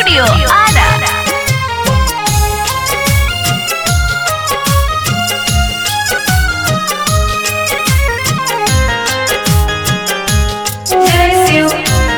Studio Ada. जय शिव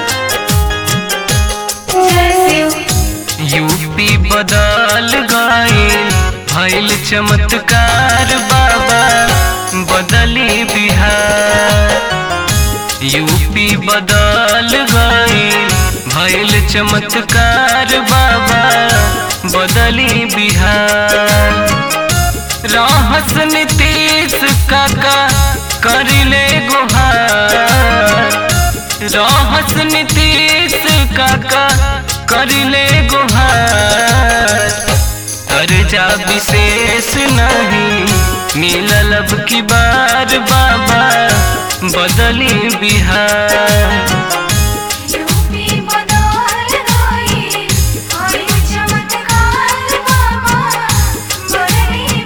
जय Shiv UP बदल गईल भइल चमत्कार बाबा बदली बिहार यूपी बदल गईल भइल चमत्कार बाबा बदली बिहार रहस नीतीश काका करिले गुहार रहस नीतीश काका करिले गुहार अर्जा विशेष नहीं मिलल अब की बार बाबा बदली बिहार यूपी बदल गई आई चमत्कार बाबा बदली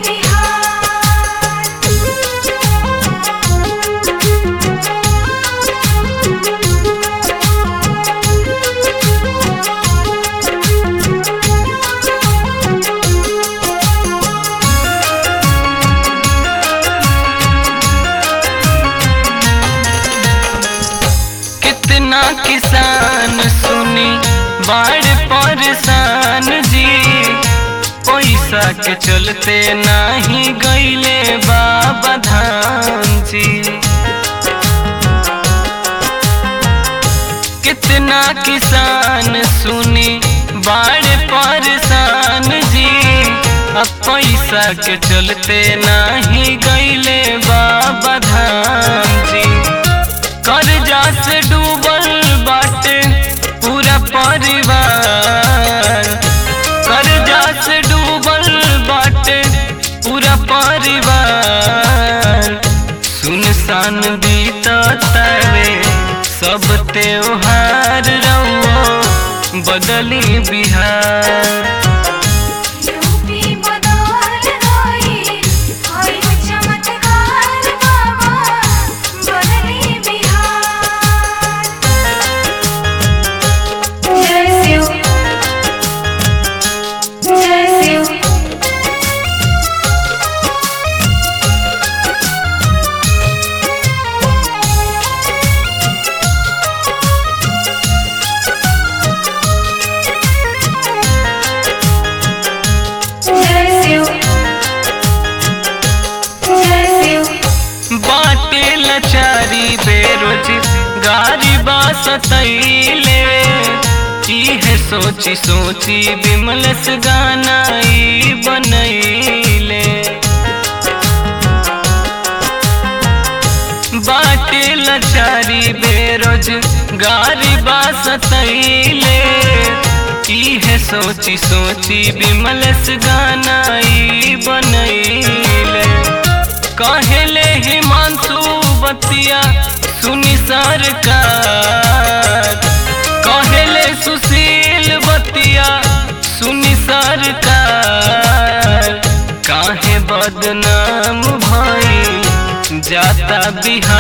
कितना किसान सुनी बाढ़ परेशान जी पैसा के चलते नाही गईले बाबा धाम जी कितना किसान सुनी बाढ़ परेशान जी अब पैसा के चलते नाही गईले बाबा धाम जी कर्जा से डूबल बाटे पूरा परिवार कर्जा से डूबल बाटे पूरा परिवार सुनसान बीततावे सब त्योहार रहो बदली बिहार यूपी बदल गई आई चमत्कार बाबा बदली बिहार जय शिव जय शिव जय शिव जय शिव बाटे लचारी बेरोजगारी बासतैले इहे सोची सोची बिमलस गाना ई बनैले बाटे लचारी बेरोजगारी बासतैले इहे सोची सोची बिमलस गाना ई बनैले कहले हिमांशु बतिया सुनी सरकार कहले सुशील बतिया सुनी सरकार काहे बदनाम भई जाता बिहार